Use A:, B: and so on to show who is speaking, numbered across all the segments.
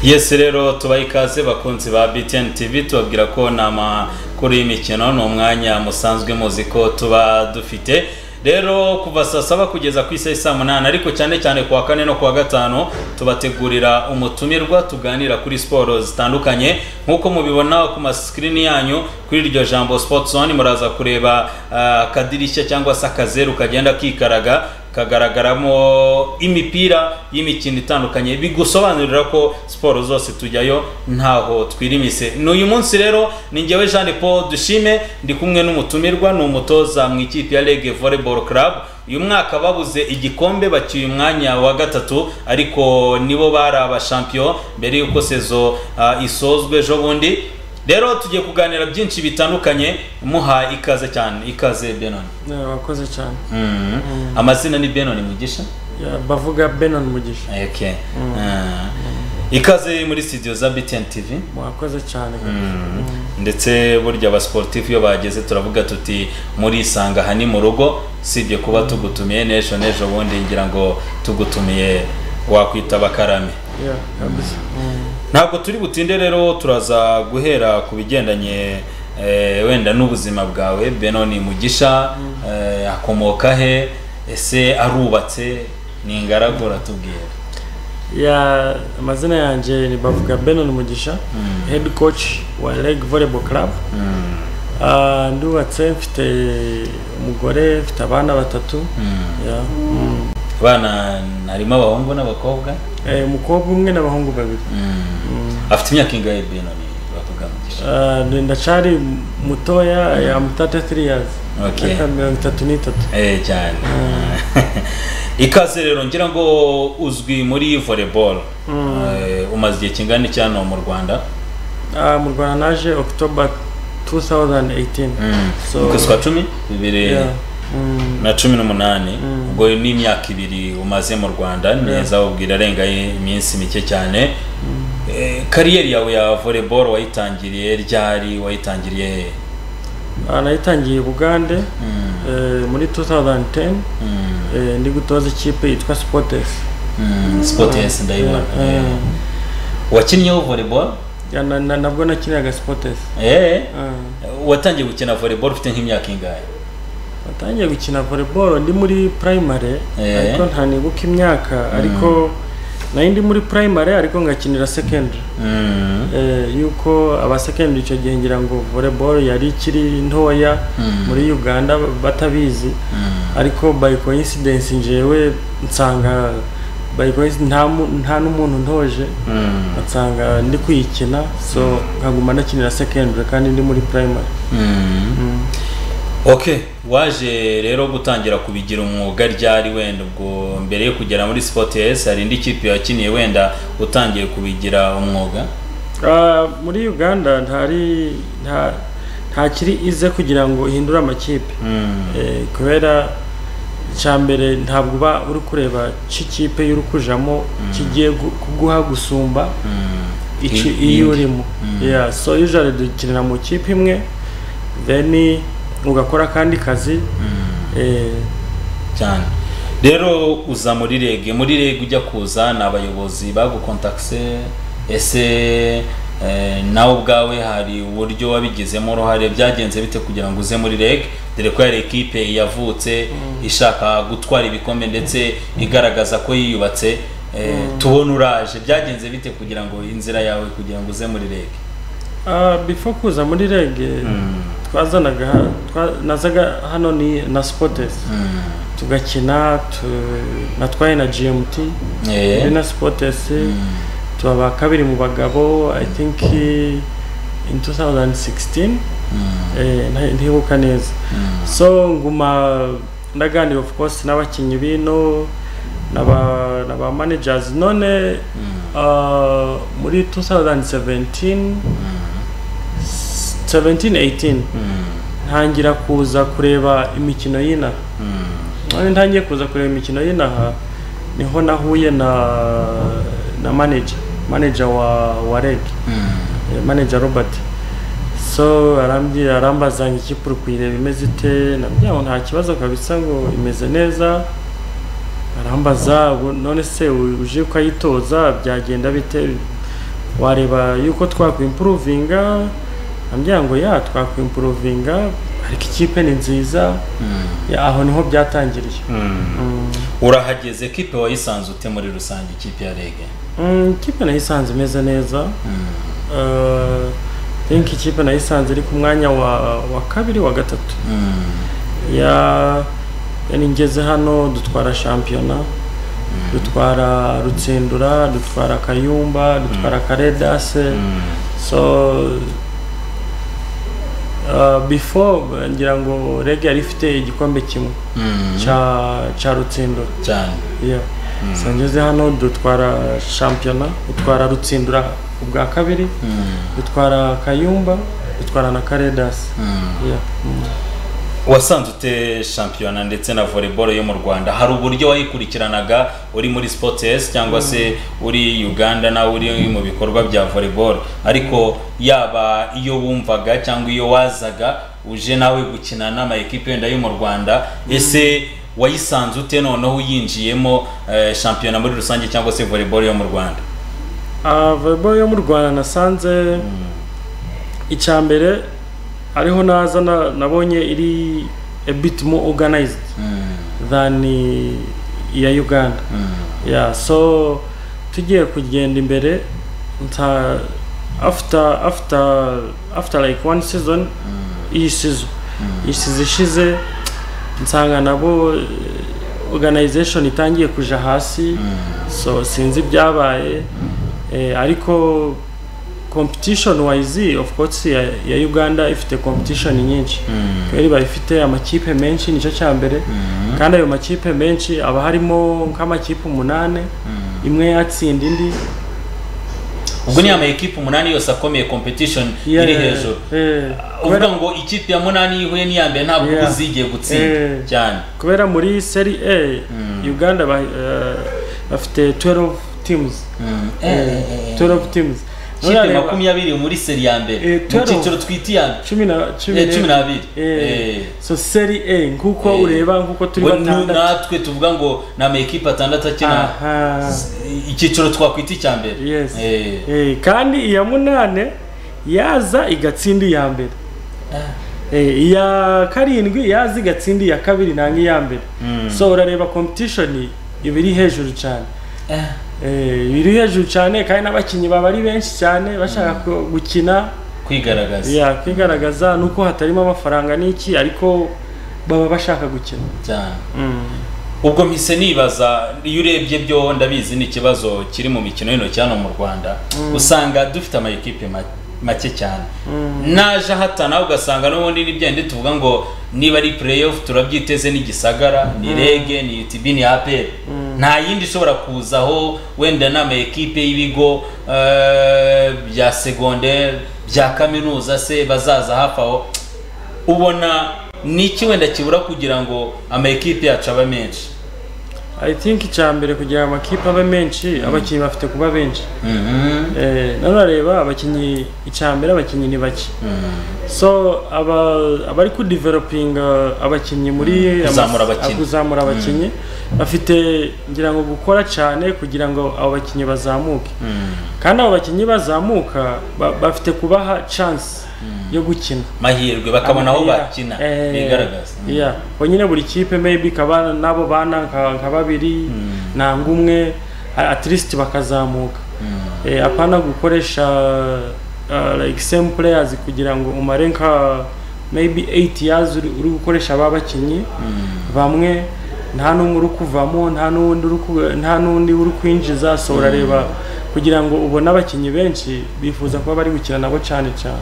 A: yes rero tubaha ikaze bakunzi ba btn tv tubabwira ko ni amakuru y'imikino ni umwanya musanzwe muzi ko tuba dufite rero kuva saa saba kugeza ku isaha saa munani ariko cyane cyane kuwa kane no kuwa gatanu tubategurira umutumirwa tuganira kuri siporo zitandukanye nk'uko mubibona ku masikirini yanyu kuri iryo jambo sports zone muraza kureba ah, akadirishya cyangwa se akazeru kagenda kikaraga kagaragaramo imipira y'imikino itandukanye bigusobanurira ko siporo zose tujyayo ntaho twirimise ni uyu munsi rero ni njyewe jean paul dushime ndi kumwe n'umutumirwa ni umutoza mu ikipe ya rege volleyball club uyu mwaka babuze igikombe bacyuye umwanya wa gatatu ariko nibo bari abashampiyo mbere y'uko sezo ah, isozwe ejo bundi rero tugiye kuganira byinshi bitandukanye muha ikaze cyane ikaze benoni
B: wakoze cyane
A: Mhm. amazina ni benoni mugisha
B: Ya, bavuga benon mugisha
A: okay. Ah. ikaze muri studio za btn tv
B: mwakoze cyane
A: ndetse burya abasportifu iyo bageze turavuga tuti murisanga aha ni mu rugo sibye kuba tugutumiye n'ejo n'ejo bundi ngira ngo tugutumiye wakwita bakarame
B: Ya, kabisa
A: ntabwo turi butinde rero turaza guhera ku bigendanye eh, wenda n'ubuzima bwawe benoni mugisha eh, akomoka he ese arubatse ni ingaragu ratubwira
B: ya amazina yanjye ni bavuga benon mugisha head coach wa leg volleyball club Ah, ndubatse mfite umugore mfite abana batatu Ya, mm.
A: abana harimo abahungu n'abakobwa
B: Eh, umukobwa umwe n'abahungu babiri
A: afite imyaka ingahe benoni bavuga mugisha
B: Ah, ni- ndacyari mutoya ya mutata 3 years
A: Okay.
B: Myaka mirongo itatu n'itatu
A: eh cyane ikaze rero ngira ngo uzwi muri volleyball Eh, umaze igihe kingana iki hano mu rwanda
B: Ah, mu rwanda naje october 2018 So-
A: mu kwezi kwa cumi bibiri
B: Yeah. Mm.
A: na cumi n'umunani ubwo n'imyaka ibiri umaze mu rwanda neza ubwira arengaye iminsi mike cyane Eh, kariyeri yawe ya volleyball wayitangiriye ryari wayitangiriye hehe
B: Ah, nayitangiye i bugande eh, muri 2010 eh, ndi gutoza ikipe yitwa sportes
A: Mm, sports ndayibona
B: Eh,
A: Eh. wakinnyeho volleyball
B: ya, na- na- nabwo nakinaga sportes
A: Eh,
B: Ah,
A: watangiye gukina volleyball ufite nk'imyaka ingahe
B: natangiye gukina volleyball ndi muri primary
A: Eh.
B: ariko ntanibuka imyaka ariko nari ndi muri primary ariko ngakinira secondary
A: Mm.
B: Eh, yuko abasekendari icyo gihe ngira ngo volleyball yari ikiri ntoya muri uganda batabizi ariko by coincidence njyewe nsanga by coincidence nta mu- nta n'umuntu ntoje
A: Mm.
B: nsanga ndi kuyikina so nkaguma nakinira secondary kandi ndi muri primary
A: Mm. okay waje rero gutangira kubigira umwuga ryari wenda ubwo mbere yo kugera muri sports hari indi kipe yakiniye wenda utangiye kubigira umwuga
B: Ah, muri uganda ntari nta ntakiri ize kugira ngo uhindure amakipe
A: Mm.
B: Eh, kubera icya mbere ntabwo uba uri kureba cy'ikipe y'uri kujamo kigiye gu- kuguha gusumba icyo
A: I- iyindi.
B: iyo urimo Yeah, so usually dukinira mu kipe imwe then ugakora akandi kazi Eh,
A: cyane rero uza muri rege muri rege ujya kuza ni abayobozi bagukontakise ese eh, nawe ubwawe hari uburyo wabigizemo uruhare byagenze bite kugira ngo uze muri rege dore ko hari ekipe yavutse ishaka gutwara ibikombe ndetse igaragaza ko yiyubatse eh, tubona uraje byagenze bite kugira ngo inzira yawe kugira ngo uze muri rege
B: ah, before kuza muri rege twazanaga ha- twa- nazaga hano ni na sportes tugakina tu- natwaye na gmt
A: Eh.
B: muri na sportes tuba kabiri mu bagabo i think eh, in 2016 eh, nta- ntibuka neza so nguma ndaganira of course n'abakinnyi bino n'aba n'aba managers none ah, muri 2017 17 18 ntangira kuza kureba imikino y'inaha none ntangiye kuza kureba imikino y'inaha niho nahuye na na manager manager wa wa reg Eh, manager robert so arambwira arambaza ngo ikipe uri kuyireba imeze ite nabwira ngo nta kibazo kabisa ngo imeze neza arambaza "Ubu none se u- uje ukayitoza byagenda bite wareba yuko twakwimpuruvinga ambwira ngo ya twakwimpuruvinga ariko ikipe ni nziza ya, aho niho byatangiriye Mm.
A: urahageze kipe wayisanze ute muri rusange ikipe ya rege
B: Mm, ikipe nayisanze imeze neza Eh, think ikipe nayisanze iri ku mwanya wa wa kabiri wa gatatu ya yani ngeze hano dutwara shampiyona dutwara rutsindura dutwara kayumba dutwara karedase so uh, before ngira ngo rege yari ifite igikombe kimwe cya cya rutsindura
A: cyane
B: yeah. so ngeze hano dutwara shampiyona dutwara rutsindura ubwa kabiri dutwara kayumba dutwara na karedasi yeah. mm.
A: wasanze ute shampiyona ndetse na volleyball yo mu rwanda hari uburyo wayikurikiranaga uri muri sports cyangwa se uri uganda nawe uri mu bikorwa bya volleyball ariko yaba iyo wumvaga cyangwa iyo wazaga uje nawe gukina n'ama ekipe wenda yo mu rwanda ese wayisanze ute noneho uyinjiyemo eh, shampiyona muri rusange cyangwa se volleyball yo mu rwanda
B: Ah, volleyball yo mu rwanda nasanze icya mbere ariho naza na- nabonye iri a bit more organized than iya uganda yeah, so tugiye kugenda imbere nta after after after like one season iyi season iyi season ishize nsanga nabo eh, organization itangiye kuja hasi so sinzi ibyabaye eh, ariko competition wise of course ya, ya uganda ifite competition nyinshi kubera iba ifite amakipe menshi nicyo cya mbere kandi ayo makipe menshi aba harimo nk'amakipe umunani imwe yatsinda indi
A: ubwo ni ama ekipe umunani yose akomeye competition iri
B: Yeah,
A: hejuru
B: eh,
A: uvuga
B: kubera-
A: ngo ikipe ya munani yihuye n'iya mbere ntabwo
B: Yeah.
A: uba uzigiye gutsinda
B: Eh.
A: cyane
B: kubera muri seri a uganda ba- eh, bafite 12 teams
A: Eh,
B: 12 teams
A: kipe
B: Urareba-
A: makumyabiri muri seri ya mbere
B: Eh,
A: mu
B: 12.
A: cyiciro twita iya mbere
B: cumi na cumi
A: Eh, cumi n'abiri.
B: Eh.
A: Eh.
B: so seri a nk'uko
A: Eh.
B: ureba nk'uko turi
A: Ngo nu-
B: batandatu
A: natwe tuvuga ngo ni ama ekipe atandatu akina
B: Aha.
A: icyiciro twakwita icya mbere
B: Yes.
A: Eh.
B: Eh, kandi iya munane yaza igatsinda iya mbere Eh, iya karindwi yaza igatsinda iya kabiri nanga iya mbere so urareba competition iba iri hejuru cyane Eh, iba iri hejuru cyane kandi n'abakinnyi baba ari benshi cyane bashaka ku- gukina
A: kwigaragaza
B: yakwigaragaza nuko hatarimo amafaranga n'iki ariko baba bashaka gukina
A: cyane ubwo mpise nibaza iyo urebye byo ndabizi ni ikibazo kiri mu mikino y'intoki hano mu rwanda usanga dufite ama ekipe ma- make cyane naje hata nawe ugasanga n'ubundi n'ibyende tuvuga ngo niba ari playoff turabyiteze ni gisagara ni rege ni UTB ni APR nta yindi ishobora kuzaho wenda n'ama ekipe y'ibigo eh, bya segondere bya kaminuza se bazaza hafi aho ubona ni iki wenda kibura kugira ngo ama ekipe yacu abe menshi
B: i think icya mbere kugira ngo amakipe abe menshi abakinnyi bafite kuba benshi Eh, none urareba abakinnyi icya mbere abakinnyi ni bake so aba- abari kudevelopinga abakinnyi muri
A: Mm, kuzamura
B: ama-
A: abakinnyi.
B: kuzamura abakinnyi bafite ngira ngo gukora cyane kugira ngo abo bakinnyi bazamuke kandi abo bakinnyi bazamuka ba- bafite kubaha chance yo gukina
A: mahirwe bakabona aho
B: Yeah.
A: bakina
B: Eh,
A: bigaragaza
B: yeah. Ubwo nyine buri kipe maybe ikaba n'abo bana nka nka babiri nanga umwe a- at least bakazamuka Eh, apana gukoresha uh, like same players kugira ngo umare nka maybe 8 years uri uri gukoresha ba bakinnyi bamwe nta n'umwe uri kuvamo nta n'undi uri ku- nta n'undi uri kwinjiza so urareba kugira ngo ubone abakinnyi benshi bifuza kuba bari gukina nabo cyane cyane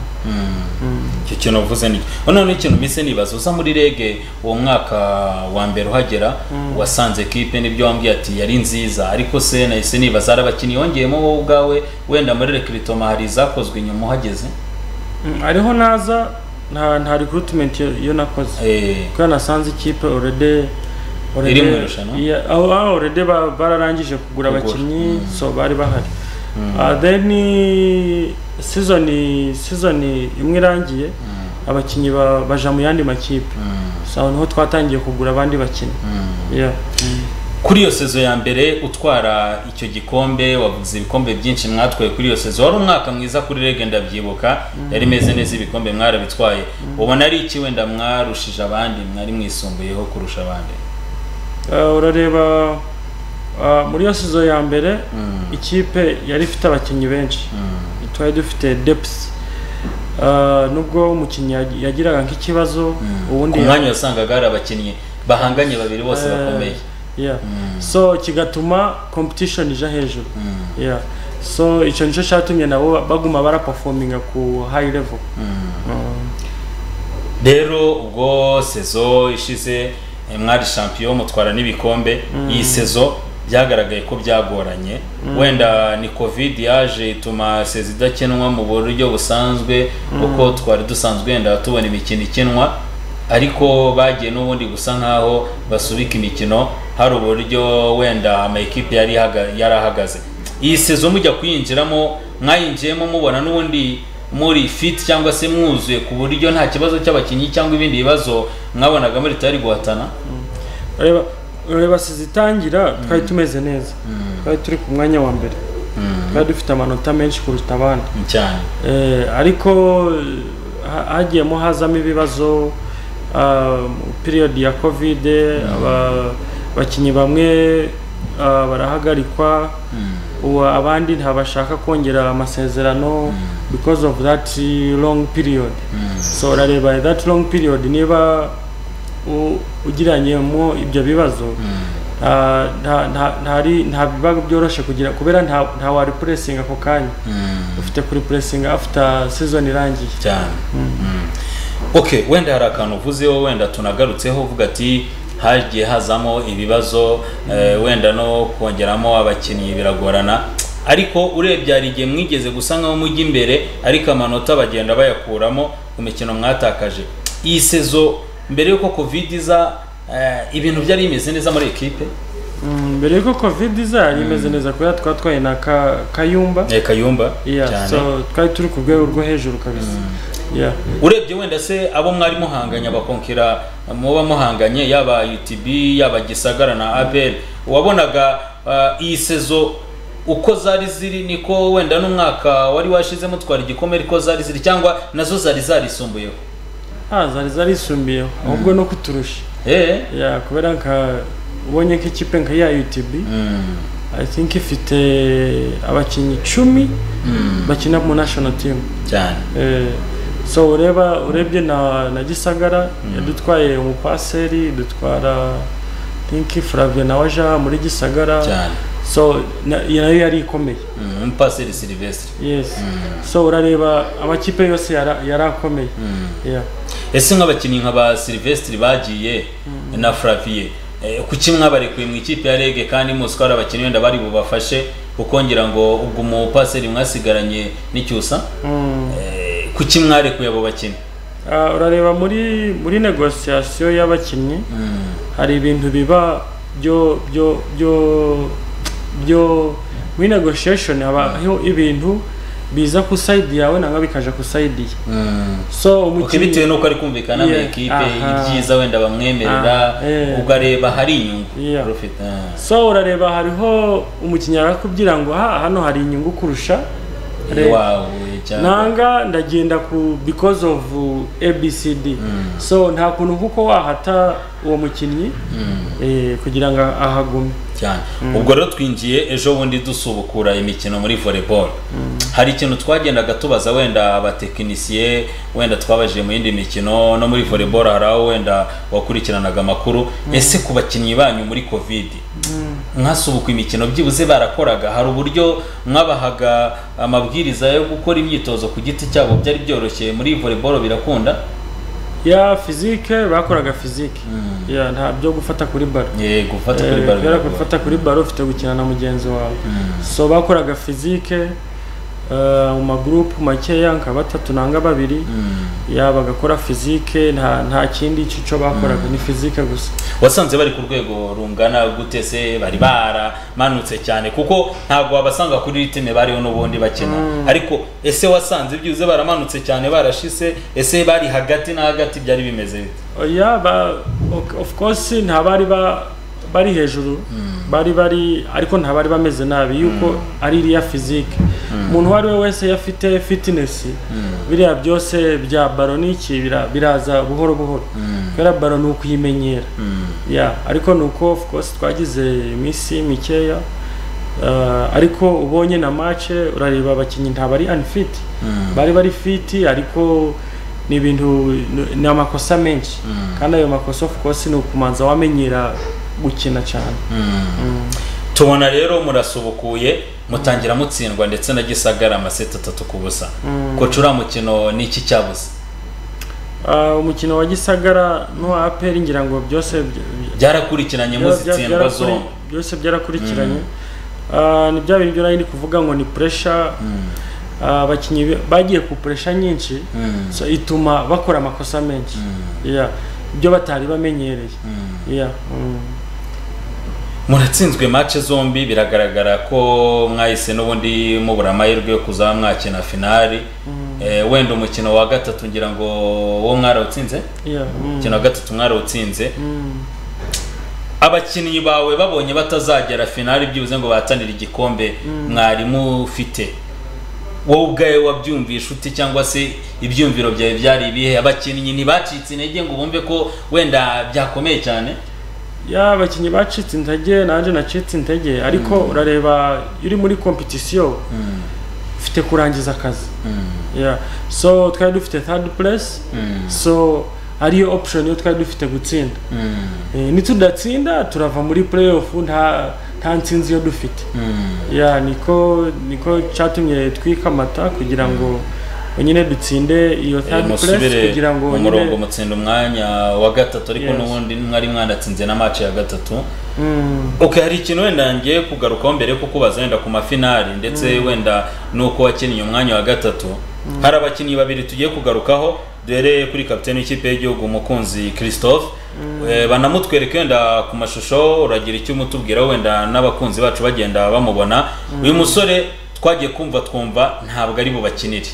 A: icyo kintu uvuze ni noneho n'ikintu mpise nibaza uza muri rege uwo mwaka wa mbere uhagera wasanze ekipe nibyo wambwiye ati yari nziza ariko se nahise nibaza hari abakinnyi yongeyemo wowe ubwawe wenda muri rekiritoma hari izakozwe inyuma uhageze
B: Mm, ariho naza nta nta recruitment yo- yo nakoze
A: Eh,
B: kuko nasanze ikipe already already-
A: mu irushanwa?
B: Yeah, aho aho already ba- bararangije
A: Kugura.
B: kugura abakinnyi so bari bahari Ah, then eh, season season imwe irangiye abakinnyi ba- baja mu yandi makipe so aho niho twatangiye kugura abandi bakinnyi yeah
A: kuri iyo sezo ya mbere utwara icyo gikombe wavuze ibikombe byinshi mwatwaye kuri iyo sezo wari umwaka mwiza kuri rege ndabyibuka yari imeze neza ibikombe mwarabitwaye ubona ari iki wenda mwarushije abandi mwari mwisumbuyeho kurusha abandi
B: urareba muri iyo sezo ya mbere ikipe yari ifite abakinnyi benshi twari dufite depusi nubwo umukinnyi yagiraga nk'ikibazo
A: ubundi mwanya wasangaga hari abakinnyi bahanganye babiri bose bakomeye
B: so kigatuma competition ija hejuru so icyo nicyo cyatumye nabo baguma barapafominga ku high level
A: rero ubwo sezo ishize mwari shampiyo mutwara n'ibikombe iyi sezo byagaragaye ko byagoranye wenda ni covid yaje ituma sezi idakinwa mu buryo busanzwe kuko twari dusanzwe wenda tubona imikino ikinwa ariko bagiye n'ubundi gusa nk'aho basubika imikino hari uburyo wenda amakipe yari ahagaze iyi sezo mujya kuyinjiramo mwayinjiyemo mubona n'ubundi muri fit cyangwa se mwuzuye ku buryo nta kibazo cy'abakinnyi cyangwa ibindi bibazo mwabonaga muri tari guhatana
B: ureba sizitangira twari tumeze neza twari turi ku mwanya wa mbere twari dufite amanota menshi kuruta abandi
A: cyane
B: ariko hagiyemo hazamo ibibazo piriyodi ya kovide abakinnyi bamwe barahagarikwa abandi ntabashaka kongera amasezerano because of that long period so urareba that long period niba ugiranyemo ibyo bibazo nta biba byoroshye kugira kubera nta wari puresinga ako kanya ufite kuri puresinga after season irangiye
A: cyane ok wenda hari akantu uvuzeho wenda tunagarutseho uvuga ati hagiye hazamo ibibazo wenda no kongeramo abakinnyi biragorana ariko urebye hari igihe mwigeze gusa nkaho mujya imbere ariko amanota bagenda bayakuramo ku mikino mwatakaje iyi sezo mbere y'uko covid iza ibintu byari bimeze neza muri ekipe
B: mbere y'uko covid iza yari imeze neza kubera twatwaye na kayumba
A: kayumba
B: twari turi ku rwego rwo hejuru kabisa
A: urebye wenda se abo mwari muhanganye abakonkera muba muhanganye yaba utb yaba gisagara na abel wabonaga iyi sezo uko zari ziri niko wenda n'umwaka wari washizemo twara igikomere ariko zari ziri cyangwa nazo zari zarisumbuyeho
B: zari zarisumbuyeho ahubwo no kuturusha kubera nka ubonye nk'ikipe nka ya utb i think ifite abakinnyi icumi bakina mu national team
A: cyane
B: so ureba urebye na na gisagara yadutwaye umupaseri dutwara tinki furavye nawe aja muri gisagara so nayo yari ikomeye
A: umupaseri silvestre
B: yes so urareba amakipe yose yari akomeye
A: ese nk'abakinnyi nka ba silvestre bagiye na furaviye kuki mwabarekuye mu ikipe ya rege kandi muzi ko hari abakinnyi wenda bari bubafashe kuko ngira ngo ubwo umupaseri mwasigaranye n'icyusa kuki mwarekuye abo bakinnyi
B: urareba muri muri negosiyasiyo y'abakinnyi hari ibintu biba byo byo byo byo muri negoshiyeshoni habaho ibintu biza ku sayidi yawe nangwa bikaja ku sayidi ye
A: so umukinnyi bitewe n'uko ari kumvikana na ekipe ibyiza wenda bamwemerera ugareba hari inyungu
B: so urareba hariho umukinnyi arakubwira ngo hano hari inyungu kurusha nanga ndagenda ku because of abcd so nta kuntu kuko wahata uwo mukinnyi kugira ngo ahagume
A: cyane ubwo rero twinjiye ejo bundi dusubukura imikino muri volleyball hari ikintu twagendaga tubaza wenda abatekinisiye wenda twabajije mu yindi mikino no muri volleyball hari aho wenda wakurikiranaga amakuru ese ku bakinnyi banyu muri covid mwasubuka imikino byibuze barakoraga hari uburyo mwabahaga amabwiriza yo gukora imyitozo ku giti cyabo byari byoroshye muri volleyball birakunda
B: ya fizike bakoraga fizike ya ntabyo gufata kuri baro
A: gufata kuri baro
B: gufata kuri baro ufite gukina na mugenzi wawe so bakoraga fizike mu magurupu makeya nka batatu nanga babiri yaba bagakora fizike nta kindi cyico bakoraga ni fizike gusa
A: wasanze bari ku rwego rungana gute se bari baramanutse cyane kuko ntabwo wabasanga kuri ritime bariho n'ubundi bakina ariko ese wasanze byuze baramanutse cyane barashise ese bari hagati na hagati byari bimeze
B: bite of course nta bari bari hejuru bari bari ariko ntabari bameze nabi yuko ari iriya fizike umuntu uwo ari we wese iyo afite fitinesi biriya byose bya baro n'iki bira- biraza buhoro buhoro kubera baro ni ukuyimenyera ya ariko ni uko of course twagize iminsi mikeya eh, ariko ubonye na mace urareba abakinnyi ntabari unfit bari bari fiti ariko ni ibintu ni amakosa menshi kandi ayo makosa of course ni ukumanza wamenyera gukina cyane
A: tubona rero murasubukuye mutangira mutsindwa ndetse na gisagara amaseti atatu ku busa koca uriya mukino ni iki cyabuze
B: Ah, umukino wa gisagara n'uwa aperi ngira ngo byose by-
A: byarakurikiranye muzitsindwa
B: byarakuri-
A: zombi
B: byose byarakurikiranye Ah, ni bya bintu byo nari ndi kuvuga ngo ni pressure ah, abakinnyi be- bagiye ku pressure nyinshi
A: Mm.
B: so ituma bakora amakosa menshi Yeah. ibyo batari bamenyereye Yeah. Mm.
A: muratsinzwe match zombi biragaragara ko mwahise n'ubundi mubura amahirwe yo kuzaba mwakina finali Eh, wenda umukino wa gatatu ngira ngo wo mwarawutsinze
B: Yeah. Mm.
A: umukino wa gatatu mwarawutsinze
B: Mm.
A: abakinnyi bawe babonye batazagera finali byibuze ngo bahatanire igikombe mwarimu ufite wowe ubwawe wabyumvishe ute cyangwa se ibyumviro byawe byari ibihe abakinnyi ntibacitse intege ngo bumve ko wenda byakomeye cyane
B: ya abakinnyi bacitse intege nanjye nacitse intege ariko urareba iyo uri muri kompetisiyo ufite kurangiza akazi yeah. so twari dufite third place so ariyo option yo twari dufite gutsinda Eh, nitudatsinda turava muri playoff nta nta nsinzi yo dufite ya niko niko cyatumye twika amata kugira ngo nyine dutsinde iyo
A: Eh,
B: third place
A: musubire
B: kugira ngo
A: mu
B: nyine
A: murongo mutsinda umwanya wa gatatu ariko
B: Yes.
A: n'ubundi mwari mwanatsinze na match ya gatatu
B: Mm.
A: ok hari ikintu wenda ngiye kugarukaho mbere yo kukubaza wenda ku mafinali ndetse wenda n'uko wakiniye umwanya wa gatatu hari abakinnyi babiri tugiye kugarukaho duhereye kuri kapiteni w'ikipe y'igihugu umukunzi christophe Eh, banamutwereke wenda ku mashusho uragira icyo umutubwiraho wenda n'abakunzi bacu bagenda bamubona uyu musore twagiye kumva twumva ntabwo ari bubakinire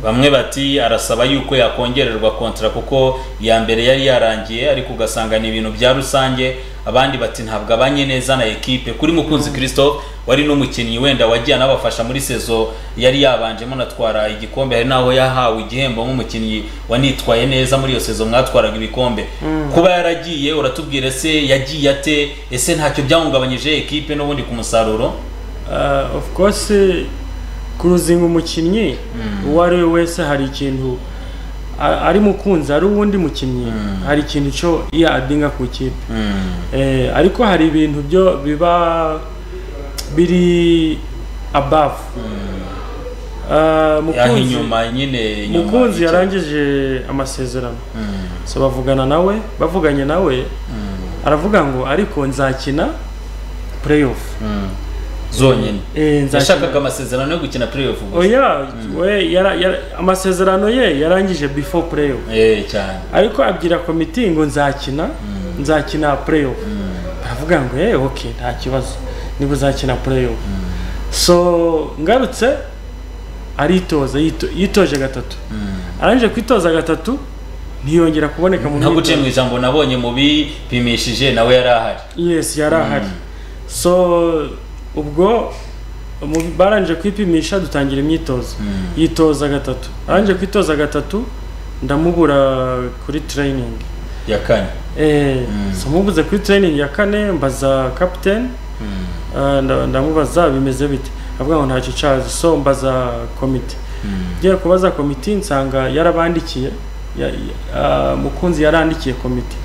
A: bamwe bati arasaba yuko yakongererwa kontara kuko iya mbere yari yarangiye ariko ugasanga ni ibintu bya rusange abandi bati ntabwo abanye neza na ekipe kuri mukunzi christophe wari n'umukinnyi wenda wagiye anabafasha muri sezo yari yabanjemo anatwara igikombe hari n'aho yahawe igihembo nk'umukinnyi wanitwaye neza muri iyo sezo mwatwaraga ibikombe kuba yaragiye uratubwira ese yagiye ate ese ntacyo byahungabanyije ekipe n'ubundi ku musaruro
B: Uh, of course kuruzinga umukinnyi uwo ari we wese hari ikintu a- ari mukunzi ari uwundi mukinnyi hari ikintu cyo iyo adinga ku ikipe eh, ariko hari ibintu byo biba biri above Ah,
A: yaha
B: mukunzi
A: inyuma nyine inyuma
B: mukunzi
A: y'icyo-
B: yarangije amasezerano
A: Mm.
B: so bavugana nawe bavuganye nawe aravuga ngo ariko nzakina playoff
A: zonyine
B: Eh,
A: yashakaga amasezerano yo gukina playoff gusa
B: oya we yara, yara, amasezerano ye yarangije before playoff
A: eh cyane
B: ariko abwira komiti ngo nzakina nzakina playoff baravuga ngo eh okay nta kibazo niba uzakina playoff so ngarutse aritoza yito- yitoje gatatu arangije kwitoza gatatu ntiyongera kuboneka mu
A: ntabwo uciye
B: myitozo.
A: mu ijambo nabonye mu bipimishije nawe yari ahari
B: yes yari ahari so ubwo mu- barangije kwipimisha dutangira imyitozo yitoza gatatu arangije kwitoza gatatu ndamubura kuri training
A: ya kane
B: eh, so mubuze kuri training ya kane mbaza captain Ah, nda- ndamubaza bimeze bite avuga ngo ntacyo cyazi so mbaza komite ngiye kubaza komite nsanga yarabandikiye ya- ya- ah, mukunzi yarandikiye komite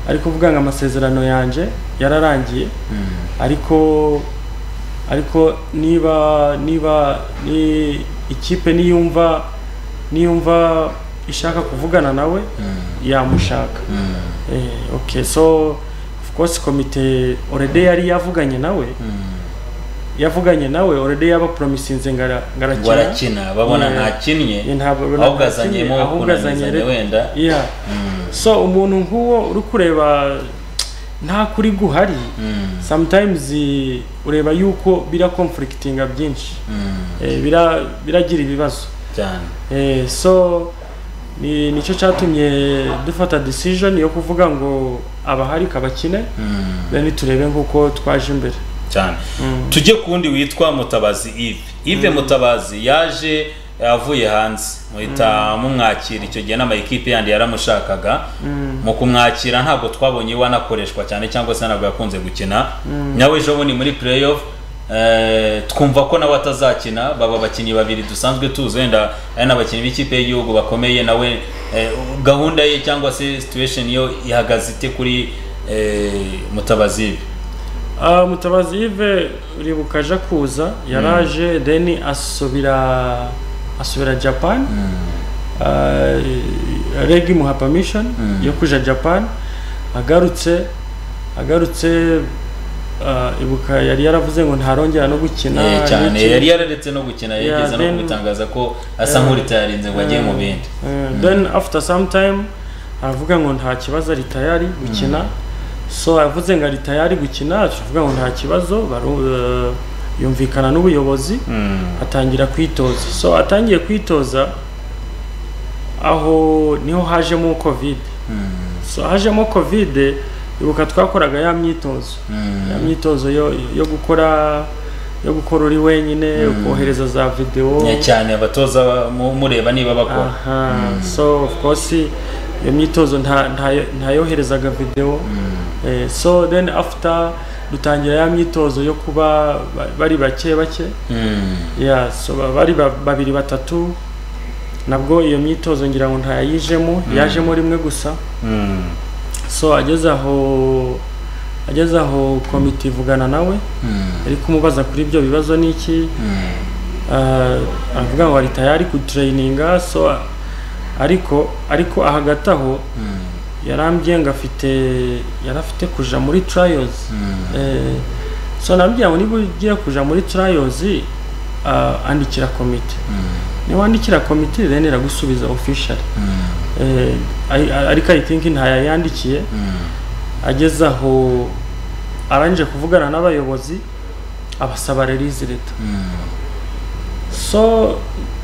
B: ariko uvuga ngo amasezerano yanjye yararangiye ariko ariko niba niba ni ikipe niyumva niyumva ishaka kuvugana nawe yamushaka Eh, okay so of course komite already yari yavuganye nawe yavuganye nawe already yabapromisinze ngara
A: ngo
B: ngarakina
A: arakina babona
B: Yeah.
A: ntakinnye
B: Yeah, ntabwo urabona
A: ahubwo azanyemo
B: ntakinnye, ahubwo azanye
A: kunanizanya
B: re-
A: wenda
B: yeah so umuntu nk'uwo uri kureba nta kuri guhari sometimes eh, ureba yuko bira conflictinga byinshi
A: Mm,
B: Eh, bira biragira ibibazo
A: cyane
B: Eh, so ni nicyo cyatumye dufata decision yo kuvuga ngo abahari kabakine then turebe nk'uko twaje imbere
A: cyane tujye ku wundi witwa mutabazi ive ive mutabazi yaje avuye hanze muhita mumwakira icyo gihe n'amayikipe yandi yaramushakaga mu kumwakira ntabwo twabonye iwe anakoreshwa cyane cyangwa se ntabwo yakunze gukina nawe ejo bundi muri play off twumva ko nawe atazakina baba abakinnyi babiri dusanzwe tuzi wenda ari n'abakinnyi b'ikipe y'igihugu bakomeye nawe gahunda ye cyangwa se situation yo ihagaze ite kuri mutabazi ive
B: Ah, mutabazi yive uribuka aje kuza yaraje then asubira asubira japan Ah, reg imuha permission yo kuja japan agarutse agarutse ah, ibuka yari yaravuze ngo ntarongera no gukina
A: Eh, cyane
B: n'iki.
A: yari yararetse no gukina
B: Yeah,
A: yageze no
B: then-
A: gutangaza ko asa
B: Yeah.
A: nk'uritayarinze ngo ajye mu bindi
B: Eh, then after some time aravuga ngo nta kibazo ari tayari gukina so avuze ngo ari tayari gukina tuvuga ngo nta kibazo baru- eh, yumvikana n'ubuyobozi atangira kwitoza so atangiye kwitoza aho niho hajemo covid so hajemo covid ibuka twakoraga ya myitozo ya myitozo yo, yo gukora yo gukora uri wenyine ukohereza za videwo
A: Yeah, cyane abatoza ba- mu- mureba niba bakora
B: aha so of course iyo myitozo nta- nta- ntayoherezaga videwo Eh, so then after dutangira ya myitozo yo kuba ba- bari bake bake
A: Mm.
B: yeah so ba- bari ba- babiri batatu nabwo iyo myitozo ngira ngo ntayayijemo yajemo rimwe gusa
A: Mm.
B: so ageze aho ageze aho komite ivugana nawe
A: Mm.
B: ari kumubaza kuri ibyo bibazo n'iki
A: Mm.
B: Ah, aravuga ngo ari tayari kuturayininga so ariko ariko ahagati aho
A: Mm.
B: yarambwiye ngo afite yarafite kuja muri trayozi
A: Mm.
B: Eh, so nababwira ngo niba ugiye kuja muri trayozi andikira komite niba wandikira komite then iragusubiza officially
A: Mm.
B: Eh, ari- ariko i think ntayayandikiye
A: Mm.
B: ageze aho arangije kuvugana n'abayobozi abasaba release leta so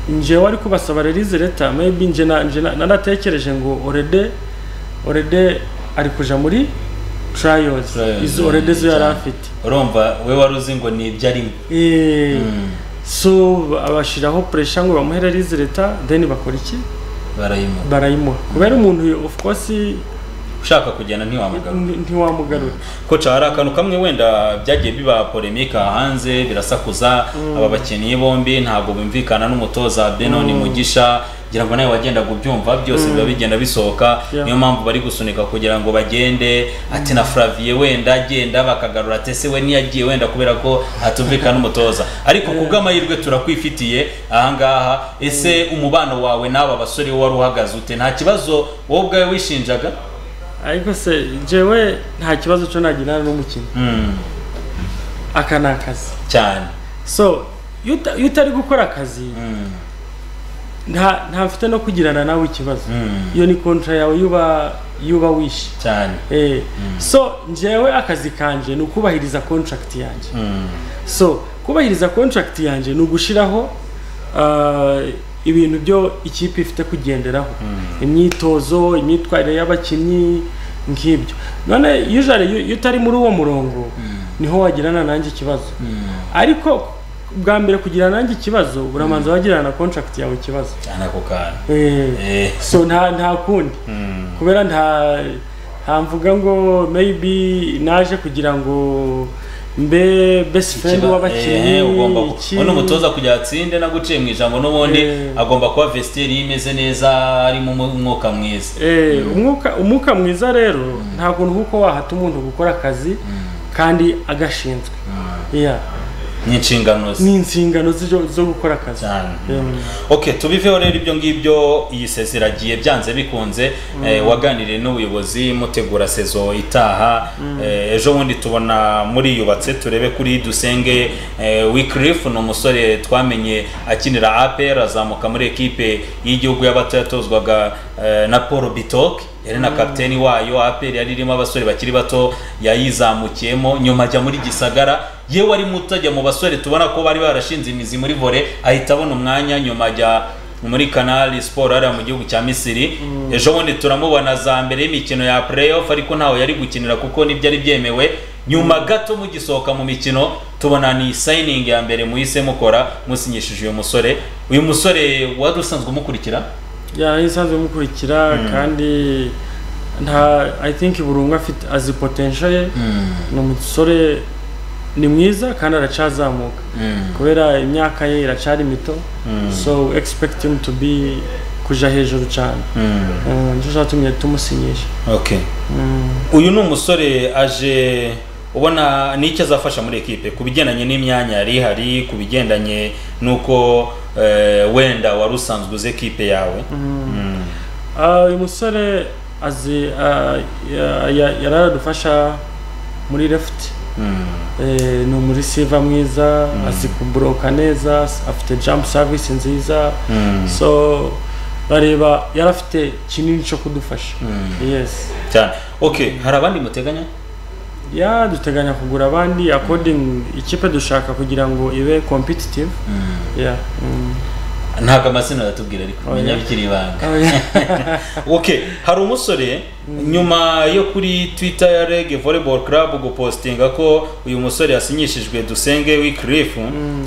B: njyewe wari kubasaba release leta maybe nje na- nje na- nanatekereje ngo orede orede ari kuja muri trials
A: Trials,
B: izo orede zo yari
A: cyane.
B: afite
A: urumva we wari uzi ngo ni ibyo arimo
B: Eh,
A: Mm.
B: so abashiraho pressure ngo bamuhe release leta then bakora iki
A: barayimuha
B: barayimuha kubera umuntu of course
A: ushaka kugenda ntiwamugarura
B: n- ntiwamugarura
A: koca hari akantu kamwe wenda byagiye biba polemika hanze birasakuza aba bakinnyi bombi ntabwo bumvikana n'umutoza benoni mugisha ngira ngo nawe wagendaga ubyumva byose biba bigenda bisohoka
B: Yeah.
A: niyo mpamvu bari gusunika kugira ngo bagende ati na flavie wenda agenda bakagarura ati ese we ntiyagiye wenda kubera ko hatumvikana n'umutoza ariko ku bw'amahirwe turakwifitiye ahangaha ese umubano wawe n'aba basore wari uhagaze ute nta kibazo wowe ubwawe wishinjaga
B: ariko se jewe nta kibazo cyo nagirana n'umukinnyi
A: Mm,
B: aka ni akazi
A: cyane
B: so iyo uta- iyo utari gukora akazi
A: Mm,
B: nta nta mfite no kugirana nawe ikibazo
A: mm.
B: iyo ni kontra yawe yuba yuba wishe
A: cyane
B: eh so njyewe akazi kanje ni ukubahiriza contract yanjye
A: Mm,
B: so kubahiriza contract yanjye ni ugushiraho ah, ibintu byo ikipe ifite kugenderaho imyitozo imyitwarire y'abakinnyi nk'ibyo none usually iyo iyo utari muri uwo murongo niho wagirana nanjye ikibazo
A: mm.
B: ariko bwa mbere kugirana nanjye ikibazo uramanza wagirana na contract yawe ikibazo
A: cyane ako kantu
B: Eh,
A: Eh,
B: so nta nta kundi
A: mm,
B: kubera nta nta mvuga ngo maybe naje kugira ngo mbe best friend
A: kiba-
B: w'abakinnyi
A: eh, ugomba ku-
B: iki-
A: uno mutoza kugira atsinde naguciye mu ijambo n'ubundi
B: Eh.
A: agomba kuba vestiaire imeze neza harimo umu- umwuka mwiza
B: Eh, umwuka umwuka mwiza rero nta kuntu kuko wahata umuntu gukora akazi kandi agashinzwe yeah.
A: n'inshingano ze
B: ni inshingano zo zo gukora akazi
A: cyane
B: Mm.
A: okay tubiveho rero ibyo ngibyo iyi sezo iragiye byanze bikunze eh, waganiriye n'ubuyobozi mutegura sezo itaha eh, ejo bundi tubona muriyubatse turebe kuri dusenge eh, Wycliffe ni umusore twamenye akinira APR azamuka muri ekipe y'igihugu y'abato yatozwaga eh, na Paul Bitok yari na kapiteni wayo APR yari irimo abasore bakiri bato yayizamukiyemo nyuma ajya muri Gisagara yewe ari mutajya mu basore tubona ko bari barashinze imizi muri vore ahita abona umwanya nyuma ajya muri kanali siporo hariya mu gihugu cya misiri ejo bundi turamubona za mbere y'imikino ya playoff ariko ntawe yari gukinira kuko nibyo ari byemewe nyuma gato mugisohoka mu mikino tubona ni sayiningi ya mbere muhise mukora musinyishije uyu musore uyu musore wari usanzwe umukurikira
B: yari isanzwe umukurikira kandi nta i think buri umwe afite azi potential ye ni umusore ni mwiza kandi aracazamuka kubera imyaka ye iracari mito so expect him to be kuja hejuru cyane nicyo cyatumye tumusinyisha
A: okay uyu ni umusore aje ubona ni icyo azafasha muri ekipe ku bigendanye n'imyanya yari ihari ku bigendanye n'uko eh, wenda wari usanzwe uzi ekipe yawe Mm.
B: Ah, uyu musore azi ah, ya- ya- yararadufasha muri left
A: Mm.
B: Eh, ni umurisiva mwiza azi kubroka neza afite jump service nziza
A: Mm.
B: so bareba yari afite kinini cyo kudufasha
A: Mm.
B: yes
A: cyane okay hari abandi muteganya
B: ya duteganya kugura abandi according ikipe dushaka kugira ngo ibe competitive yeah mm.
A: ntabwo amazina aratubwira ariko
B: Oya.
A: menya bikiri ibanga
B: Oh, yeah.
A: okay hari umusore nyuma yo kuri twitter ya reg volleyball club gupostinga ko uyu musore yasinyishijwe dusenge wikirif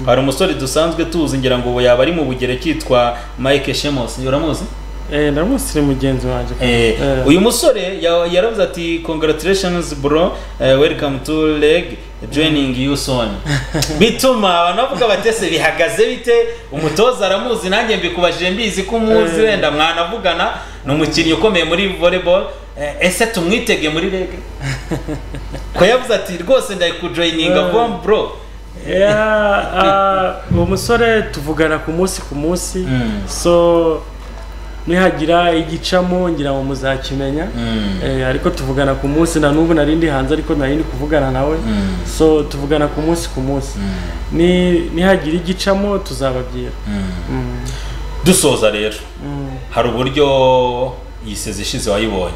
A: hari umusore dusanzwe tuzi ngira ngo ubu yaba ari mu bugere cyitwa mike shemos uramuzi
B: eh ndamusi ni mugenzi wanjye
A: Eh,
B: Eh,
A: uyu musore ya- yaravuze ati congratulations bro eh, welcome to leg joining you soon bituma abantu bavuga batese bihagaze bite umutoza aramuzi nanjye mbikubajije mbizi ko umuzi
B: Eh.
A: wenda mwanavugana ni umukinnyi ukomeye muri volleyball Eh, ese tumwitege muri leg ko yavuze ati rwose ndayikujoyininga
B: Eh.
A: bom bro
B: yeah, ah, uwo musore tuvugana ku munsi ku munsi
A: Mm.
B: so nihagira igicamo ngira ngo muzakimenya
A: Mm.
B: eh, ariko tuvugana ku munsi na n'ubu nari ndi hanze ariko nari ndi kuvugana nawe
A: Mm.
B: so tuvugana ku munsi ku munsi ni nihagira igicamo tuzababwira Mm.
A: dusoza rero
B: Mm.
A: hari uburyo iyi sezo ishize wayibonye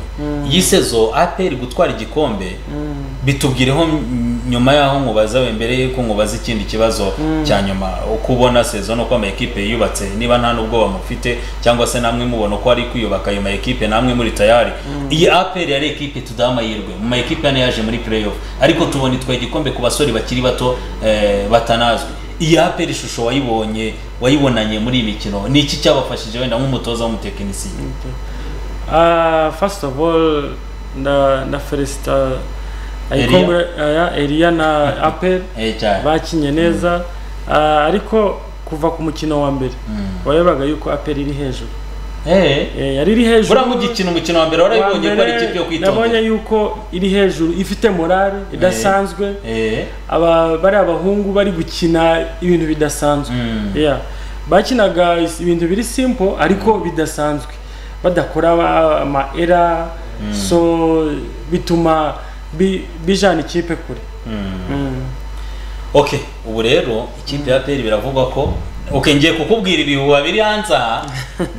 A: iyi sezo aperi gutwara igikombe
B: Mm.
A: bitubwireho mm, nyuma y'aho nkubaza we mbere yuko nkubaza ikindi kibazo cya nyuma uko ubona sezo nuko ama ekipe yiyubatse niba nta n'ubwoba mufite cyangwa se namwe mubona uko ari kwiyubaka ayo ma ekipe namwe muri tayari iyi aperi yari ekipe tudaha amahirwe mu ma ekipe hano yaje muri playoff ariko tubona itwaye igikombe ku basore bakiri bato eh, batanazwi iyi aperi ishusho wayibonye wayibonanye muri iyi mikino ni iki cyabafashije wenda nk'umutoza w'umutekinisiye
B: Uh, first of all, na na felicita
A: Elia.
B: ayikongra Elia na Apple
A: Eh, cyane
B: bakinye neza Ah, ariko kuva ku mukino wa mbere warebaga yuko Apple iri hejuru
A: Eh.
B: Eh, yari iri hejuru
A: buriya mugikina umukino wa mbere
B: Wa
A: warayibonye ko ari
B: mbere
A: ikipe yo
B: nabonye
A: kwitondera
B: yuko iri hejuru ifite morale idasanzwe
A: Eh.
B: aba bari abahungu bari gukina ibintu bidasanzwe
A: Mm.
B: yeah. bakinaga is- ibintu biri simple ariko bidasanzwe badakora ama- ama era so bituma bi- bijana ikipe kure Mm.
A: okay ubu rero ikipe ya peri biravugwa ko okay ngiye kukubwira ibihuha biri hanze aha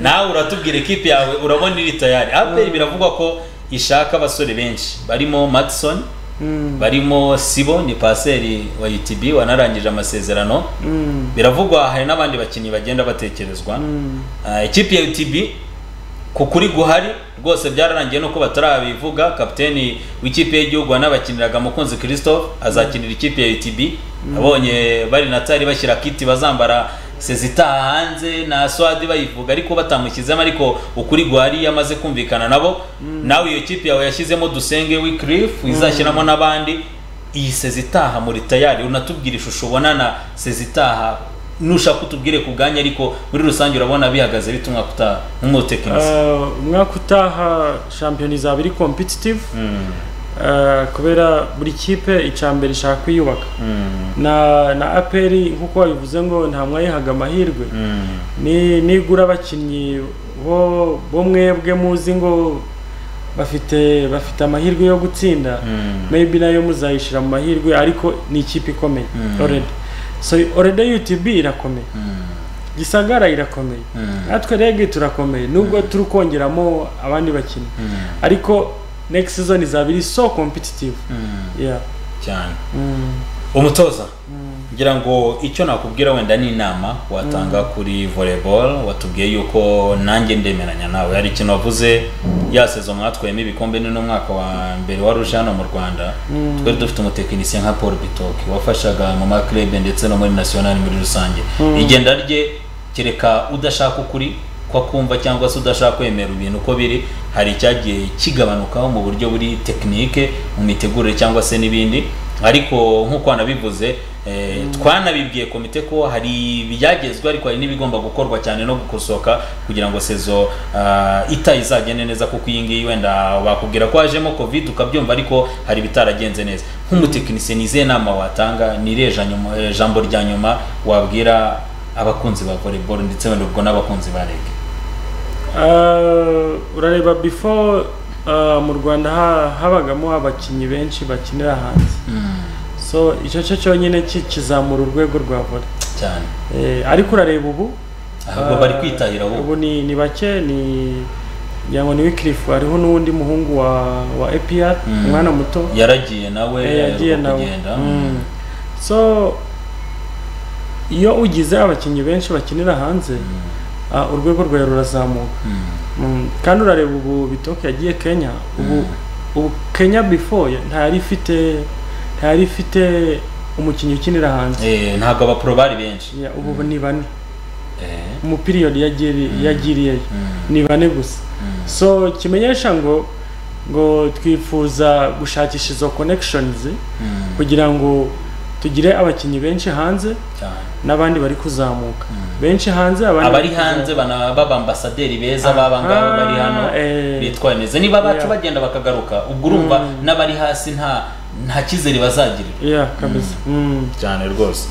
A: nawe uratubwira ikipe yawe urabona iri tayari aperi biravugwa ko ishaka abasore benshi barimo matson
B: Mm.
A: barimo sibo ni paseri wa utb wanarangije amasezerano
B: Mm.
A: biravugwa hari n'abandi bakinnyi bagenda batekerezwa
B: Mm.
A: Ah, ikipe ya UTB ku kuri guhari rwose byararangiye nuko batarabivuga kapiteni w'ikipe y'igihugu wanabakiniraga mukunzi christophe azakinira ikipe ya UTB abonye bari na tari bashyira kiti bazambara sezitaha hanze na swadi bayivuga ariko batamushyizemo ariko ukuri guhari yamaze kumvikana nabo nawe iyo kipe yawe yashyizemo dusenge wikirif izashyiramo n'abandi iyi sezitaha muri tayari unatubwira ishusho ubonana sezitaha nushaka utubwire ku bwanyu ariko muri rusange urabona bihagaze bite umwaka utaha nk'umutekinisiye
B: Ah, umwaka utaha shampiyona izaba iri competitive
A: Mm,
B: Ah, kubera buri kipe icyambere ishaka kwiyubaka
A: mm,
B: na na aperi nk'uko wabivuze ngo nta mwayihaga amahirwe
A: mm,
B: ni nigura abakinnyi bo bo mwebwe muzi ngo bafite bafite amahirwe yo gutsinda
A: mm,
B: maybe nayo muzayishyira mu mahirwe ariko ni ikipe ikomeye
A: Mm.
B: already so already UTB irakomeye
A: mm,
B: Gisagara irakomeye
A: mm,
B: natwe rege turakomeye nubwo turi kongeramo abandi bakinnyi
A: mm,
B: ariko next season izaba iri so competitive
A: mm,
B: yeah
A: cyane
B: mm.
A: umutoza ngira ngo icyo nakubwira wenda ni inama watanga kuri volleyball watubwiye yuko nanjye ndemeranya nawe hari ikintu wavuze ya sezo mwatwayemo ibikombe ni n'umwaka wa mbere wari uje hano mu rwanda twari dufite umutekinisiye nka paul bitoki wafashaga mu maklebe ndetse no muri nasiyonari muri rusange igenda rye kereka udashaka ukuri ko akumva cyangwa se udashaka kwemera ibintu uko biri hari icyagiye kigabanukaho mu buryo buri tekinike mu mitegurire cyangwa se n'ibindi ariko nk'uko wanabivuze twanabibwiye komite ko hari ibyagezwe ariko hari n'ibigomba gukorwa cyane no gukosoka kugira ngo sezo ita izagende neza kuko iyi ngiyi wenda bakubwira ko hajemo covid ukabyumva ariko hari ibitaragenze neza nk'umutekinisiye ni izihe nama watanga ni irihe jambo rya nyuma wabwira abakunzi ba volleyball ndetse wenda ubwo n'abakunzi ba rege
B: urareba before mu rwanda habagamo abakinnyi benshi bakinira hanze so icyo cyo cyonyine kizamura urwego rwa vore
A: cyane
B: ariko urareba ubu
A: ahubwo bari kwitahira
B: ubu ni bake ni ngira ngo ni wikirifu hariho n'undi muhungu wa epiyara umwana muto
A: yaragiye nawe
B: yagiye nawe so iyo ugize abakinnyi benshi bakinira hanze urwego rwawe rurazamuka kandi urareba ubu bitoki yagiye kenya ubu kenya before ntayari ifite ntayari ifite umukinnyi ukinira hanze
A: ntabwo abapuro bari benshi
B: ubu ni bane umupiriyodi yagiriyeyo ni bane gusa so kimenyesha ngo ngo twifuza gushakisha izo connections kugira ngo tugire abakinnyi benshi hanze n'abandi bari kuzamuka benshi hanze
A: abari hanze baba ambasaderi beza baba ngabo bari hano bitwaye neza niba abacu bagenda bakagaruka ubwo urumva n'abari hasi nta nta cyizere bazagirira cyane rwose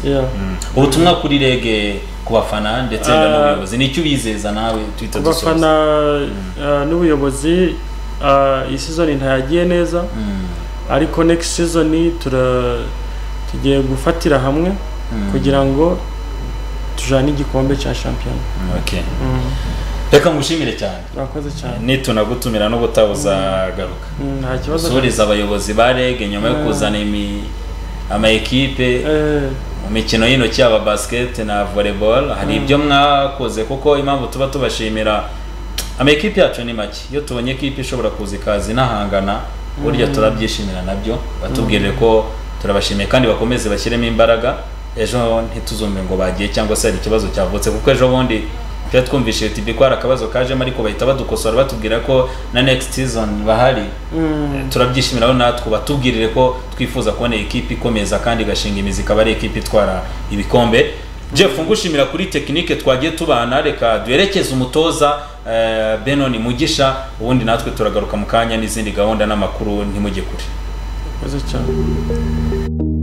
A: ubutumwa kuri rege ku bafana ndetse n'ubuyobozi nicyo ubizeza nawe
B: twita dusoza abafana n'ubuyobozi iyi sizoni ntayagiye neza ariko next season tura tugiye gufatira hamwe kugira ngo tujyane igikombe cya shampiyona
A: reka ngushimire cyane
B: urakoze cyane
A: nitunagutumira no gutawuzagaruka
B: nta kibazo
A: usuriza abayobozi ba rege nyuma yo kuzana amayikipe mu mikino y'intoki yaba basiketi na volleyball hari ibyo mwakoze kuko impamvu tuba tubashimira amayikipe yacu ni make iyo tubonye ikipe ishobora kuza ikaza inahangana burya turabyishimira nabyo batubwire ko turabashimiye kandi bakomeze bashyiremo imbaraga ejo ntituzume ngo bagiye cyangwa se hari ikibazo cyavutse kuko ejo bundi tuba twumvishije tibi ko hari akabazo kajemo ariko bahita badukosora batubwira ko na next season bahari turabyishimiraho natwe batubwirire ko twifuza kubona ikipe ikomeza kandi igashinga imizi ikaba ari ikipe itwara ibikombe jeff ngushimira kuri tekinike twagiye tubana reka duherekeze umutoza benoni mugisha ubundi natwe turagaruka mu kanya n'izindi gahunda n'amakuru ntimujye kure
B: Mas eu te amo.